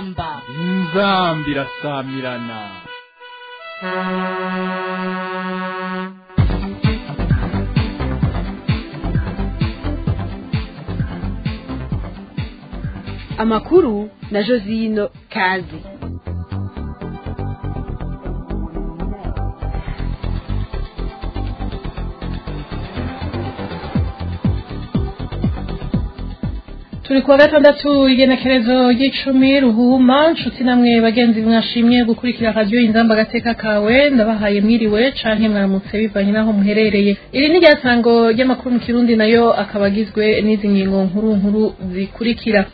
inzamba inzamba irasamirana amakuru na josino kazi turi kuwa gatandatu igenekerezo ry'icumi ruhuma nshuti namwe bagenzi mwashimye gukurikira radiyo inzamba agateka kawe ndabahaye mwiriwe canke mwaramutse bivanye n'aho muherereye iri ni ryasango ry'amakuru mu kirundi nayo akaba agizwe n'izi ngingo nkuru nkuru zikurikira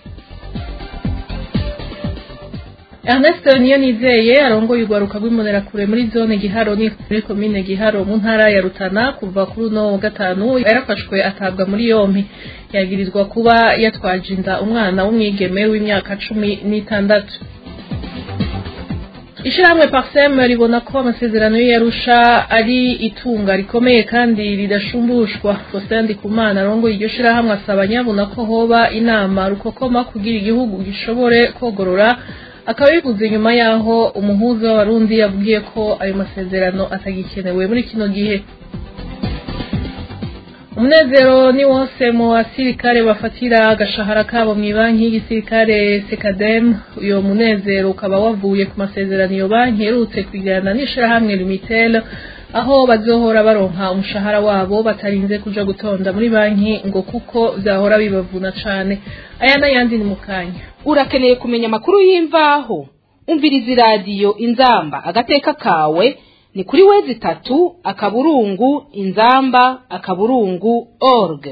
Ernest niyo nizeye arongoye urwaruka rw'imbonerakure muri zone Giharo ni muri komine Giharo mu ntara ya Rutana kuva kuri uno wa gatanu yarafashwe atabwa muri yompi yagirizwa kuba yatwaje inda umwana w'umwigeme w'imyaka cumi n'itandatu Ishirahamwe Parsem ribona ko amasezerano y'Arusha ari itunga rikomeye kandi ridashumbushwa Faustin Ndikumana arongoye iryo shirahamwe asaba nyabuna ko hoba inama rukokoma kugira igihugu gishobore kogorora akaba bivuze nyuma yaho umuhuza w'abarundi yavugiye ko ayo masezerano atagikenewe muri kino gihe umunezero ni wose mu basirikare bafatira agashahara kabo mu banki y'igisirikare sekadem uyo munezero ukaba wavuye ku masezerano iyo banki iherutse kwigana n'ishirahamwe limitel aho bazohora baronka umushahara wabo batarinze kuja gutonda muri banki ngo kuko vyahora bibavuna cane aya n'ayandi ni mu kanya urakeneye kumenya amakuru y'imvaho umviriza iradiyo inzamba agateka kawe ni kuri wezi itatu akaburungu inzamba akaburungu org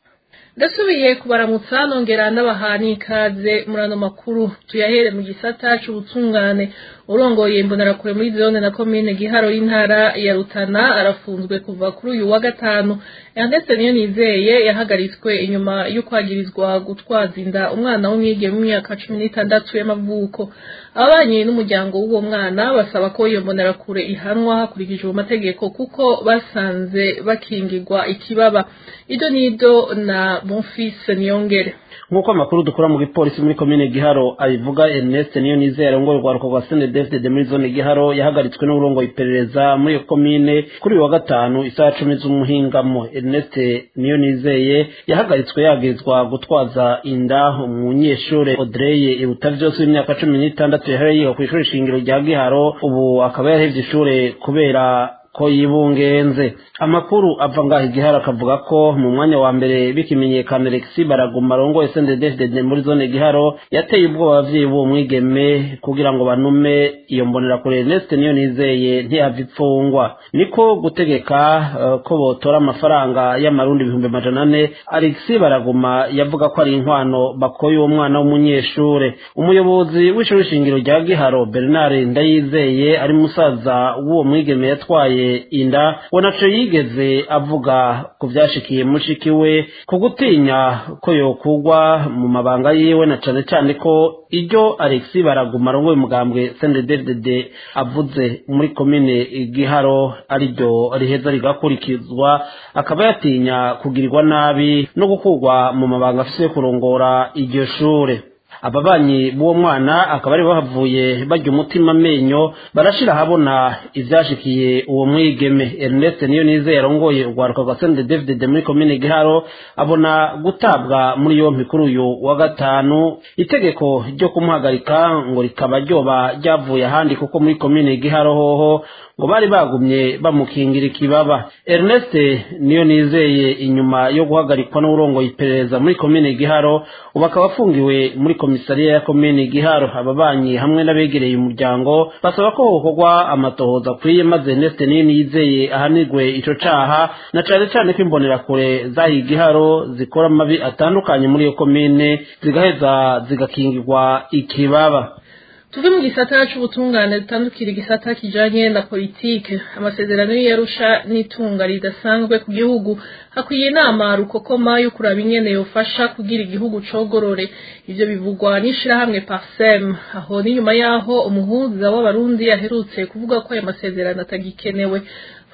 ndasubiye kubaramutsa nongera ndabaha n'ikaze muri ano makuru tuyahere mu gisata c'ubutungane urongoye imbonerakure muri zone na komine giharo y'intara ya rutana arafunzwe kuva kuri uyu wa gatanu Ernest niyo nizeye yahagaritswe inyuma y'ukwagirizwa gutwaza inda umwana w'umwigeme w'imyaka cumi n'itandatu y'amavuko ababanye n'umuryango w'uwo mwana basaba ko iyo mbonerakure ihanwa hakurikijwe amategeko kuko basanze bakingirwa ikibaba ido nido na bonfise niyongere nk'uko amakuru dukura mu gipolisi muri komine giharo abivuga ernest niyo nizeye arongoye urwaruko rwa sene david muri zone giharo yahagaritswe n'uburongoye iperereza muri iyo komine kuri uyu wa gatanu isaha cumi z'umuhingamo ernest niyo nizeye yahagaritswe yagirizwa gutwaza inda umunyeshure audreye iruta vyose w'imyaka cumi n'itandatu yahereye yiga kw'ishure shingiro rya giharo ubu akaba yarahevye ishure kubera ko yibungenze amakuru ava ngaho igihara akavuga ko mu mwanya wa mbere bikimenyekana Alexi baraguma arongoye CNDD-FDD muri zone giharo yateye ubwoba abavyeyi b'uwo mwigeme kugira ngo banume iyo mbonerakure Ernest niyo nizeye ntiyava ipfungwa niko gutegeka uh, ko botora amafaranga y'amarundi ibihumbi amajana ane Alexi baraguma yavuga ko ari inkwano bakoye uwo mwana w'umunyeshure umuyobozi w'ishuri shingiro rya giharo Bernard Ndayizeye ari musaza w'uwo mwigeme yatwaye inda we naco yigeze avuga ku vyashikiye mushiki we ku gutinya ko yokugwa mu mabanga yiwe na cane cane ko iryo Alexi baraguma arongoye umugambwe CNDD-FDD avuze muri komine Giharo ariryo riheza rigakurikizwa akaba yatinya kugirirwa nabi no gukurwa mu mabanga afise yo kurongora iryo shure ababanyi b'uwo mwana akaba ari bahavuye barya umutima amenyo barashira ahabona ivyashikiye uwo mwigeme Ernest niyo nizeye arongoye urwaruka rwa Sende David muri komine Giharo abona gutabwa muri yompi kuri uyu wa gatanu itegeko ryo kumuhagarika ngo rikaba ryoba ryavuye ahandi kuko muri komine Giharo hoho ngo bari bagumye bamukingira ikibaba Ernest niyo nizeye inyuma yo guhagarikwa n'urongoye iperereza muri komine Giharo ubu akaba afungiwe muri komisariya ya komine Giharo ababanyi hamwe n'abegereye umuryango basaba ko hokorwa amatohoza akwiye maze Ernest niyo nizeye ahanirwe ico caha na cane cane ko imbonerakure zahiye Giharo zikora amabi atandukanye muri iyo komine zigaheza zigakingirwa ikibaba tuve mu gisata c'ubutungane dutandukira igisata kijanye na politike amasezerano y'Arusha n'itunga ridasanzwe ku gihugu hakwiye inama rukokoma yo kuraba ingene yofasha kugira igihugu cogorore ivyo bivugwa n'ishirahamwe Parsem aho ni nyuma yaho umuhuza w'abarundi yaherutse kuvuga ko ayo masezerano atagikenewe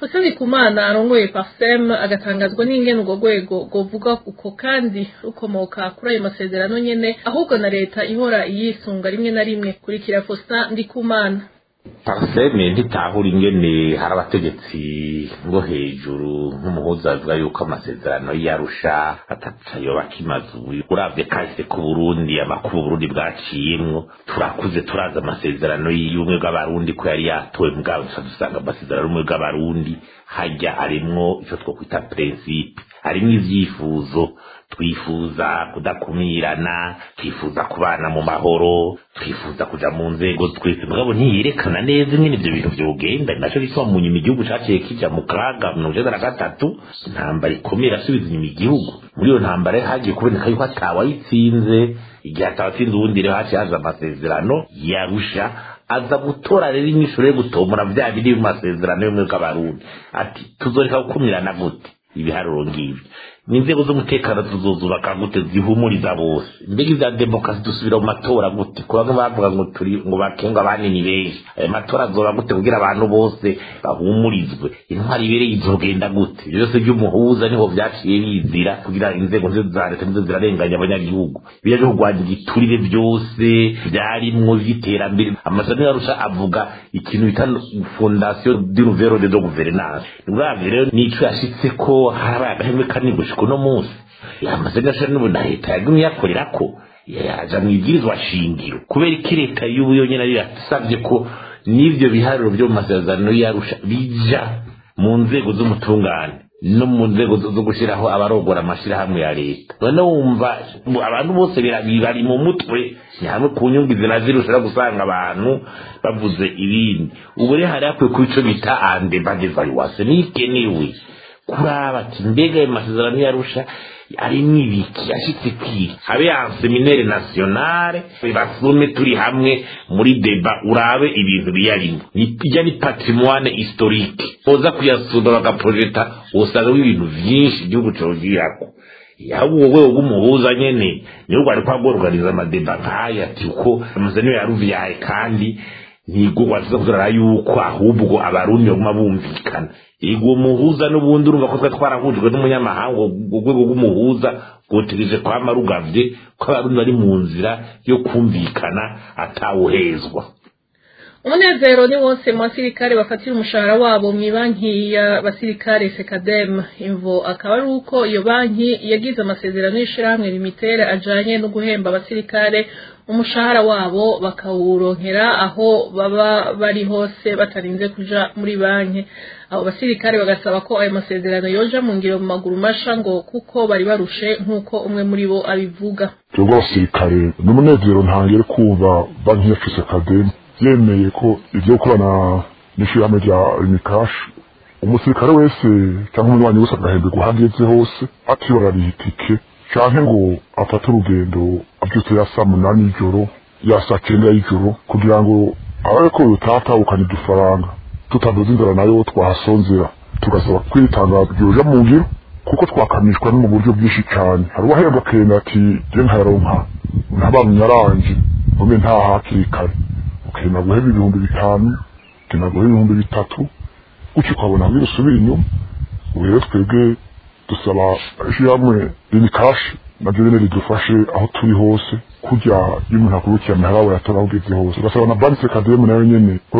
Faustin Ndikumana arongoye Parsem agatangazwa n'ingene urwo rwego govuga uko kandi rukomoka kuri ayo masezerano nyene ahubwo na leta ihora iyisunga rimwe na rimwe kurikira Faustin Ndikumana pariseme ntitahura ingene hari abategetsi ngo hejuru nk'umuhuza bavuga yuko amasezerano yarusha atacayo bakimaze ubu uravye kahise ku burundi amakuru burundi bwaciyemwo turakuze turazi amasezerano y'ubumwe bw'abarundi ko yari yatowe mugabo dusa dusanga amasezerano y'ubumwe bw'abarundi hajya arimwo ico twokwita prinsipe harimwo ivyifuzo twifuza kudakumirana twifuza kubana mu mahoro twifuza kuja mu nzego twese mugabo ntiyerekana neza ingene ivyo bintu vyogenda naco gituma mu nyuma igihugu caciye kija mu kaga mirongo icenda na gatatu intambara ikomeye irasubiza inyuma igihugu muri iyo ntambara hagiye kuboneka yuko atawayitsinze igihe atawatsinze ubundi rero haciye haza amasezerano yarusha aza gutora rero inyishuro yo gutomora vya biri mu masezerano y'ubumwe bw'abarundi ati tuzoreka gukumirana gute ibiharuro ngibyo n'inzego z'umutekano tuzozubaka gute zihumuriza bose mbega ivya demokarasi dusubira mu matora gute ku bamwe bavuga ngo turi ngo bakenga abanini benshi ayo matora azoba gute kugira abantu bose bahumurizwe intwari ibereye izogenda gute ivyo byose vy'umuhuza niho vyaciye bizira kugira inzego nzizo za leta nizo zirarenganya abanyagihugu biriya vyo kurwanya igiturire byose vyarimwo vy'iterambere amasezerano yarusha avuga ikintu bita fondation du nouvel ordre de gouvernance uravye rero nico yashitseko harabaye agahemwe kanini gushika uno munsi amasezerano n'ubu na leta yagumye yakorerako yaja mu ibwirizwa shingiro kubera iki leta y'ubu yonyene ariyo yasavye ko n'ivyo biharuro vyo mu masezerano yarusha bija mu nzego z'umutungane no mu nzego zo gushiraho abarogora amashirahamwe ya leta none wumva abantu bose bari mu mutwe ni hamwe ku nyungu izina zirusha gusanga abantu bavuze ibindi ubu rero hari hakwiye kuba ico bita ande badevaluwase nikenewe kuraba ati mbega ayo masezerano yarusha arimwo ibiki yashitse kwiki habe ya seminaire nationale basume turi hamwe muri deba urabe ibintu biyarimo ijya ni patrimoine historique boza kuyasura bagaprojeta usanga ibintu vyinshi igihugu cogirako yaba uwo rwego rw'umuhuza nyene niyo rwari kwagorganiza amadeba nk'aya ati uko amasezerano yaruvyaye kandi ntigo waziza kuzarara yuko ahubwo abarundi baguma bumvikana ego muhuza n'ubundi urumva ko twari twarahujwe n'umunyamahanga urwego rw'umuhuza rwotegereje kwama rugavye ko abarundi bari mu nzira yo kumvikana atawuhezwa umunezero ni wose mu basirikare bafatira umushahara wabo mu banki ya basirikare sekadem imvo akaba ari uko iyo banki yagize amasezerano y'ishirahamwe limitere ajanye no guhemba abasirikare umushahara wabo bakawuronkera aho baba bari hose batarinze kuja muri banki abo basirikare bagasaba ko ayo masezerano yoja mu ngiro mu maguru masha ngo kuko bari barushe nk'uko umwe muri bo abivuga twebwe abasirikare ni umunezero ntangere kumva banki yacu sekadem yemeye ko ibyo gukorana n'ishyirahamwe rya unikashi umusirikare wese cyangwa umunywanyi wese agahemberwa aho ageze hose atibarariye itike canke ngo afate urugendo avyutse ya saa munani y'ijoro ya saa kenda y'ijoro kugira ngo ababe ko yotatahukana udufaranga tutadoze inzara nayo twahasonzera tugasaba kwitanga byoja mu ngiro kuko twakamishwa no mu buryo bwinshi cyane hari uwahembwa akenda ati je nkayaronka ntabamye aranje nkombe nta hakiri kare ukenda guheba ibihumbi bitanu ukenda guheba ibihumbi bitatu gutyo ukabona ngo usubira inyuma ubu rero twebwe dusaba ishyirahamwe rini kashi nabyo nyine ridufashe aho turi hose kujya iyo umuntu akurukiye amahera yawe yatora aho ugeze hose ugasaba na banki sekademu nayo nyene ko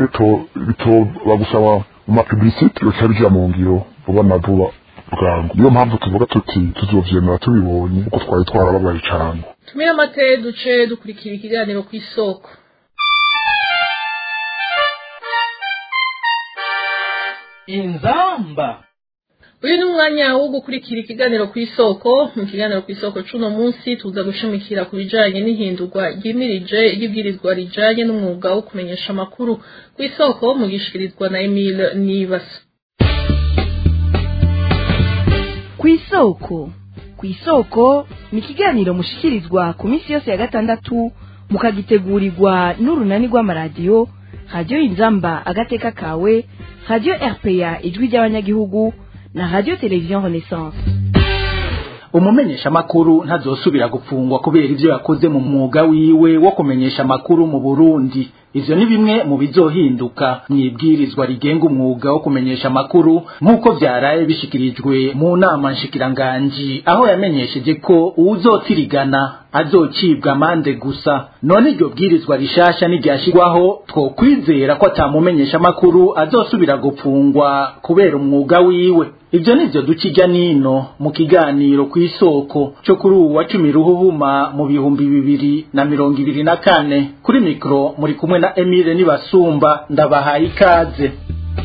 bitoba gusaba mu mapublicite yoca bija mu ngiro vuba na vuba bwangu niyo mpamvu tuvuga tuti tuzovyemera tubibonye kuko twari twarababaye cane tumire amate duce dukurikira ikiganiro ku isoko inzamba uyu ni umwanya wo gukurikira ikiganiro ku isoko mu kiganiro ku isoko c'uno munsi tuza gushimikira ku bijanye n'ihindurwa ryimirije ry'ibwirizwa rijanye n'umwuga wo kumenyesha amakuru ku isoko mu gishikirizwa na Emile Nibasa ku isoko ku isoko ni ikiganiro mushikirizwa ku minsi yose ya gatandatu mukagitegurirwa n'urunani rw'amaradiyo radiyo inzamba agateka kawe radiyo rpa ijwi ry'abanyagihugu na radiyo televiziyo renaissance umumenyesha amakuru ntazosubira gufungwa kubera ivyo yakoze mu mwuga wiwe wo kumenyesha amakuru mu Burundi ivyo ni bimwe mu bizohinduka mwibwirizwa rigenga umwuga wo kumenyesha amakuru nk'uko vyaraye bishikirijwe mu nama nshikiranganji aho yamenyesheje ko uwuzotirigana azocibwa amande gusa none iryo bwirizwa rishasha n'iryashirwaho twokwizera ko atamumenyesha amakuru azosubira gupfungwa kubera umwuga wiwe ivyo nivyo duca ijya nino mu kiganiro ku isoko cyo kuri ubu wa cumi ruhuhuma mu bihumbi bibiri na mirongo ibiri na kane kuri mikoro muri kumwe na emile nibasumba ndabahaye ikaze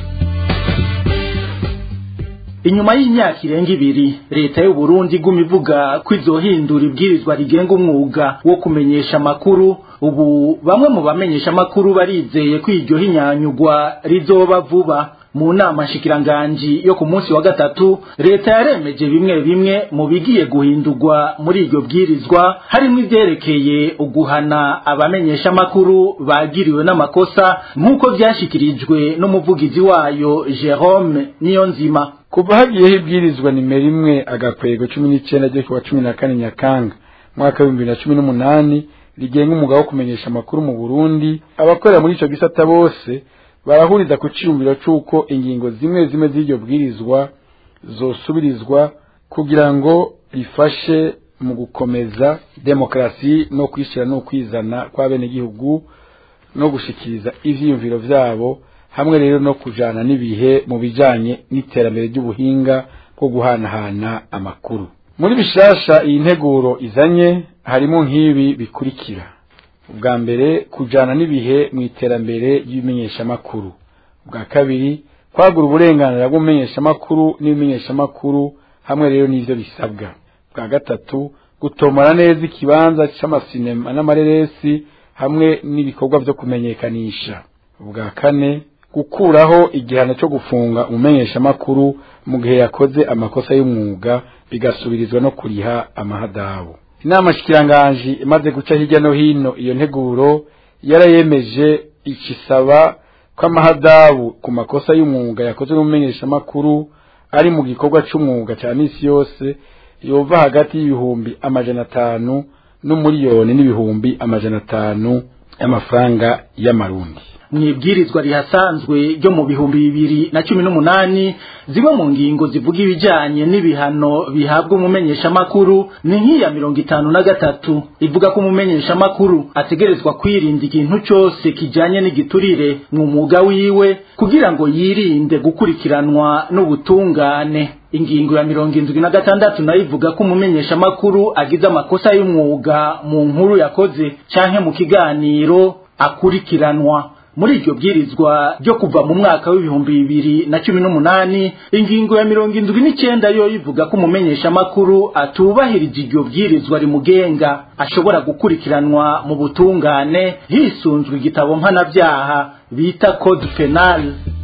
inyuma y'imyaka irenga ibiri leta y'u Burundi iguma ivuga ko izohindura ibwirizwa rigenga umwuga wo kumenyesha amakuru ubu bamwe mu bamenyesha amakuru barizeye ko iryo hinyanyugwa rizoba vuba mu nama nshikiranganji yo ku munsi wa gatatu leta yaremeje bimwe bimwe mu bigiye guhindurwa muri iryo bwirizwa harimo ivyerekeye uguhana abamenyesha amakuru bagiriwe n'amakosa nk'uko vyashikirijwe n'umuvugizi wayo Jerome Niyonzima kuva hagiyeho ibwirizwa nimero imwe agakwego cumi n'icenda ryo kuwa cumi na kane nyakanga mwaka w'ibihumbi bibiri na cumi n'umunani rigenga umwuga wo kumenyesha amakuru mu burundi abakorera muri ico gisata bose barahuriza ku ciyumviro c'uko ingingo zimwe zimwe z'iryo bwirizwa zosubirizwa kugira ngo rifashe mu gukomeza demokarasi no kwishyira no kwizana kw'abenegihugu no gushikiriza ivyiyumviro vyabo hamwe rero no kujana n'ibihe mu bijanye n'iterambere ry'ubuhinga bwo guhanahana amakuru muri bishasha iyi nteguro izanye harimo nk'ibi bikurikira ubwa mbere kujana n'ibihe mu iterambere ry'ibimenyeshamakuru ubwa kabiri kwagura uburenganzira bw'umumenyeshamakuru n'ibimenyeshamakuru hamwe rero n'ivyo bisabwa ubwa gatatu gutomora neza ikibanza c'amasinema n'amareresi hamwe n'ibikorwa vyo kumenyekanisha ubwa kane gukuraho igihano cyo gufunga umumenyeshamakuru mu gihe yakoze amakosa y'umwuga bigasubirizwa no kuriha amahadabu inama shikiranganji imaze guca hirya no hino iyo nteguro yarayemeje ikisaba ko amahadabu ku makosa y'umwuga yakozwe n'umumenyeshamakuru ari mu gikorwa c'umwuga ca misi yose yova hagati y'ibihumbi amajana atanu n'umuriyoni n'ibihumbi amajana atanu y'amafaranga y'amarundi mwibwirizwa rihasanzwe ryo mu bihumbi bibiri na cumi n'umunani zimwe mu ngingo zivuga ibijanye n'ibihano bihabwa umumenyeshamakuru ni nk'iya mirongo itanu na gatatu ivuga ko umumenyeshamakuru ategerezwa kwirinda ikintu cyose kijanye n'igiturire mu mwuga wiwe kugira ngo yirinde gukurikiranwa n'ubutungane ingingo ya mirongo indwi na gatandatu nayo ivuga ko umumenyeshamakuru agize amakosa y'umwuga mu nkuru yakoze canke mu kiganiro akurikiranwa muri iryo bwirizwa ryo kuva mu mwaka w'ibihumbi bibiri na cumi n'umunani ingingo ya mirongo indwi n'icenda yo ivuga ko umumenyeshamakuru atubahirije iryo bwirizwa rimugenga ashobora gukurikiranwa mu butungane hisunzwe igitabo mpanabyaha bita code penal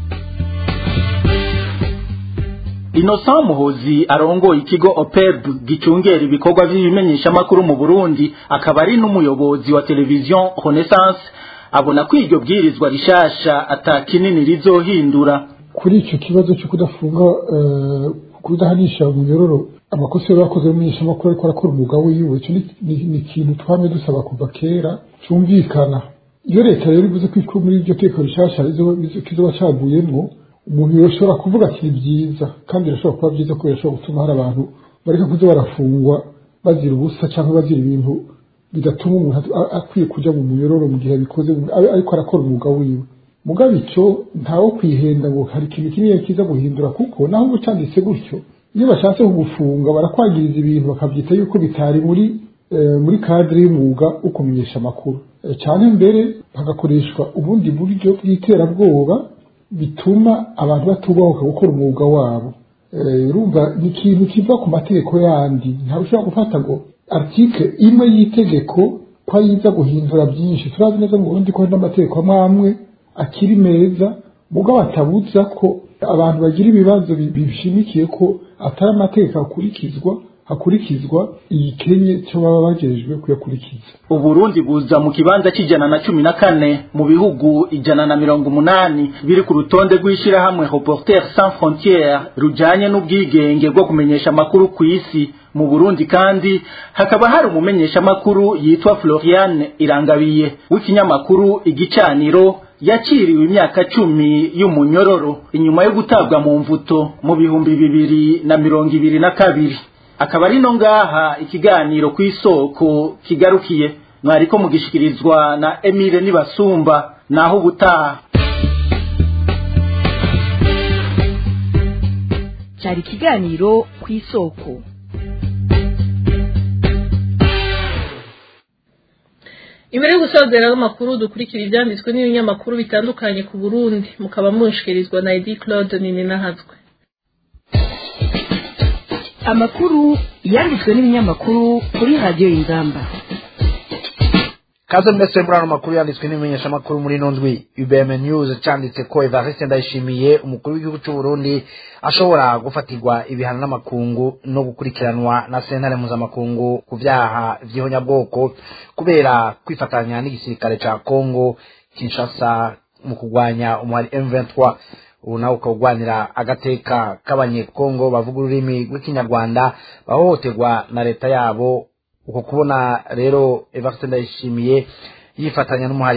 Innocent Muhozi arongoye ikigo OPEB gicungera ibikorwa by'ibimenyeshamakuru mu Burundi akaba ari n'umuyobozi wa televiziyo Renaissance abona ko iryo bwirizwa rishasha ata kinini rizohindura kuri icyo kibazo cyo kudafunga kudahanisha umunyororo amakosa yari yakoze y'umumenyeshamakuru ariko arakora umwuga wiwe icyo ni ikintu twamye dusaba kuva kera cyumvikana iyo leta rero ivuze ko muri iryo teko rishasha kizoba caguyemwo umuntu yoshobora kuvuga ati byiza kandi birashobora kuba byiza ko birashobora gutuma hari abantu bareka kuza barafungwa bazira ubusa cyangwa bazira ibintu bigatuma umuntu akwiye kujya mu muyororo mu gihe abikoze ariko arakora umwuga wiwe mugabo icyo ntawo kwihenda ngo hari ikintu kinini kiza guhindura kuko naho uba cyanditse gutyo iyo bashatse kugufunga barakwagiriza ibintu bakabyita yuko bitari muri muri kadire y'umwuga wo kumenyesha amakuru cyane mbere hagakoreshwa ubundi buryo bw'iterabwoba bituma abantu batubahuka gukora umwuga wabo urumva ni ikintu kiva ku mategeko yandi ntabwo ushobora gufata ngo article imwe y'itegeko ko yiza guhindura byinshi turazi neza ngo ubundi ko hari n'amategeko amwe amwe akiri meza mugabo atabuza ko abantu bagira ibibazo bishimikiye ko atari amategeko akurikizwa hakurikizwa igikenye cyo baba bagejejwe kuyakurikiza uburundi buza mu kibanza cy'ijana na cumi na kane mu bihugu ijana na mirongo umunani biri ku rutonde rw'ishyirahamwe reporter sans frontiere rujanye n'ubwigenge bwo kumenyesha amakuru ku isi mu burundi kandi hakaba hari umumenyeshamakuru yitwa floriane irangabiye w'ikinyamakuru igicaniro yakiriwe imyaka cumi y'umunyororo inyuma yo gutabwa mu mvuto mu bihumbi bibiri na mirongo ibiri na kabiri akaba ari no ngaha ikiganiro ku isoko kigarukiye mwariko mugishikirizwa na Emile Nibasumba naho ubutaha cyari ikiganiro ku isoko imbere yo gusozera amakuru dukurikira ibyanditswe n'ibinyamakuru bitandukanye ku burundi mukaba munshikirizwa na edi claude nini nahazwe amakuru yanditswe n'ibinyamakuru kuri radiyo y'ingamba kaze mwese muri ano makuru yanditswe n'ibimenyeshamakuru muri ino ndwi ubm news cyanditse ko evariste ndayishimiye umukuru w'igihugu cy'u burundi ashobora gufatirwa ibihano n'amakungu no gukurikiranwa na sentare mpuzamakungu ku byaha by'ihonyabwoko kubera kwifatanya n'igisirikare cya congo kinshasa mu kurwanya umuhari m23 ubu nawe ukawugwanira agateka k'abanyekongo bavuga ururimi rw'ikinyarwanda bahohoterwa na leta yabo uko kubona rero evariste ndayishimiye yifatanya n'umuhari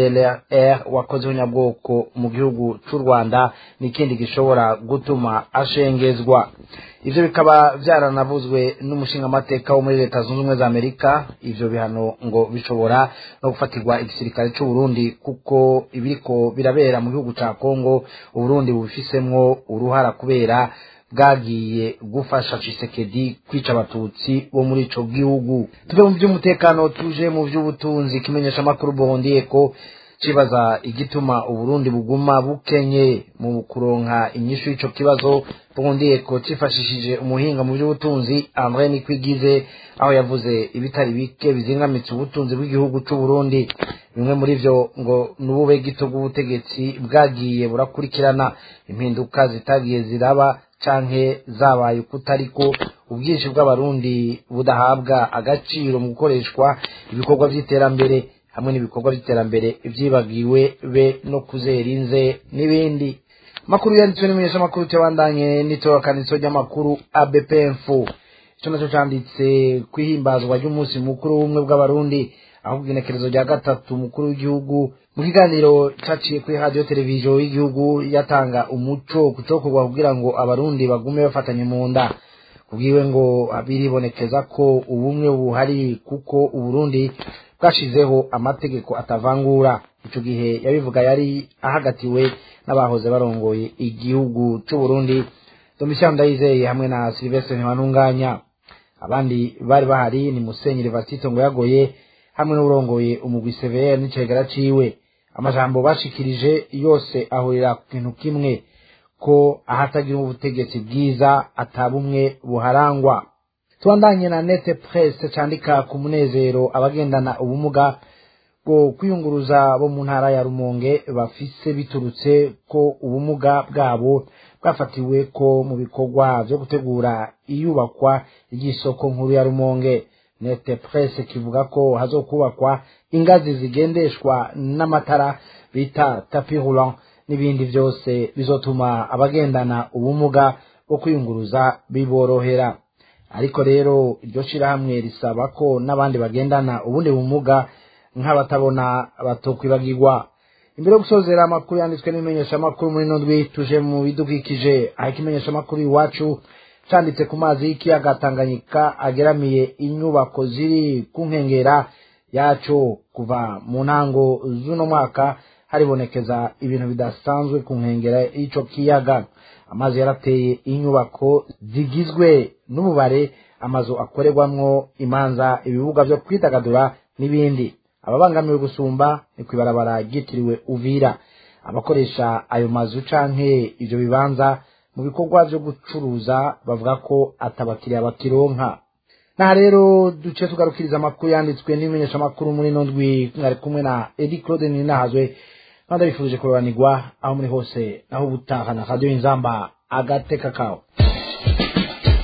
fdlr wakoze ubunyabwoko mu gihugu cy'u rwanda n'ikindi gishobora gutuma ashengezwa ivyo bikaba vyaranavuzwe n'umushingamateka wo muri leta zunze ubumwe za amerika ivyo bihano ngo bishobora no gufatirwa igisirikare c'u burundi kuko ibiriko birabera mu gihugu ca kongo uburundi bubifisemwo uruhara kubera bwagiye gufasha Tshisekedi kwica abatutsi bo muri ico gihugu tuve mu by'umutekano tuje mu by'ubutunzi kimenyesha amakuru Burundi ko cibaza igituma uburundi buguma bukenye mu kuronka inyishu y'ico kibazo Burundi ko cifashishije umuhinga mu by'ubutunzi André Nikwigize aho yavuze ibitari bike bizingamitse ubutunzi bw'igihugu c'u Burundi bimwe muri vyo ngo nubube gito bw'ubutegetsi bwagiye burakurikirana impinduka zitagiye ziraba canke zabaye ukutariko ubwinshi bw'abarundi budahabwa agaciro mu gukoreshwa ibikorwa vy'iterambere hamwe n'ibikorwa vy'iterambere vyibagiwe be no kuzera inze n'ibindi makuru yanditswe n'imenyesha makuru cyabandanye n'itorokanizo ry'amakuru ABP Info ico naco canditse kwihimbazwa ry'umunsi mukuru w'ubumwe bw'abarundi aho kugenekerezo rya gatatu umukuru w'igihugu mu kiganiro caciye kuri radio televiziyo y'igihugu yatanga umuco kucokorwa kugira ngo abarundi bagume bafatanye mu nda kubwiwe ngo biribonekeza ko ubumwe buhari kuko uburundi bwashizeho amategeko atavangura ico gihe yabivuga yari ahagatiwe n'abahoze barongoye igihugu c'uburundi domitien ndayizeye hamwe na silvestre ntibantunganya abandi bari bahari ni musenyeri vasito ngo yagoye hamwe n'urongoye umugwi severe n'icegera ciwe amajambo bashikirije yose ahurira ku kintu kimwe ko ahatagira ubutegetsi bwiza atabumwe buharangwa tubandanye na nete presse candika ku munezero abagendana ubumuga bwo kwiyunguruza bo mu ntara ya rumonge bafise biturutse ko ubumuga bwabo bwafatiwe ko mu bikorwa vyo gutegura iyubakwa ry'isoko nkuru ya rumonge nete presse kivuga ko hazokubakwa ingazi zigendeshwa n'amatara bita tapi roulant n'ibindi byose bizotuma abagendana ubumuga bwo kwiyunguruza biborohera ariko rero iryo shirahamwe risaba ko n'abandi bagendana ubundi bumuga nk'abatabona batokwibagirwa imbere yo gusozera amakuru yanditswe n'ibimenyesha amakuru muri ino ndwi tuje mu bidukikije aho ikimenyesha amakuru iwacu canditse ku mazi y'ikiyaga Tanganyika ageramiye inyubako ziri ku nkengera yaco kuva mu ntango z'uno mwaka haribonekeza ibintu bidasanzwe ku nkengera y'ico kiyaga amazi yarateye inyubako zigizwe n'ububare amazu akorerwamwo imanza ibibuga vyo kwidagadura n'ibindi ababangamiwe gusumba ni kw'ibarabara ryitiriwe uvira abakoresha ayo mazu canke ivyo bibanza mu bikorwa vyo gucuruza bavuga ko atabakiriya bakironka naha rero duce tugarukiriza amakuru yanditswe n'ibimenyesha amakuru muri ino ndwi mwari kumwe na edi claude ninahazwe kandi bifuje kurobanirwa aho muri hose aho ubutaha na radiyo inzamba agateka kawe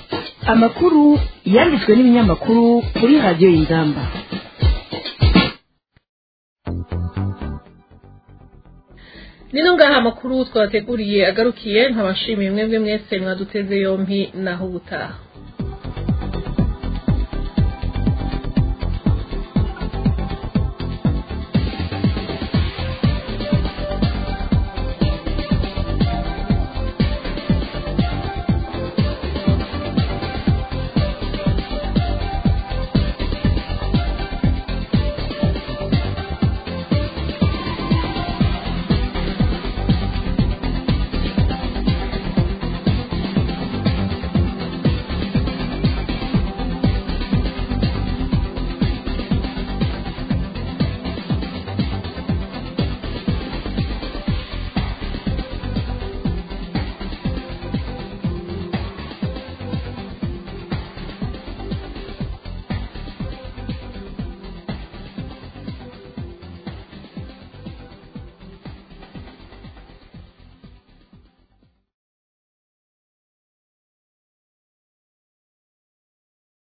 amakuru yanditswe n'ibinyamakuru kuri radiyo y'ingamba nino ngaha amakuru twabateguriye agarukiye nkabashimiye mwebwe mwese mwaduteze yompi naho ubutaha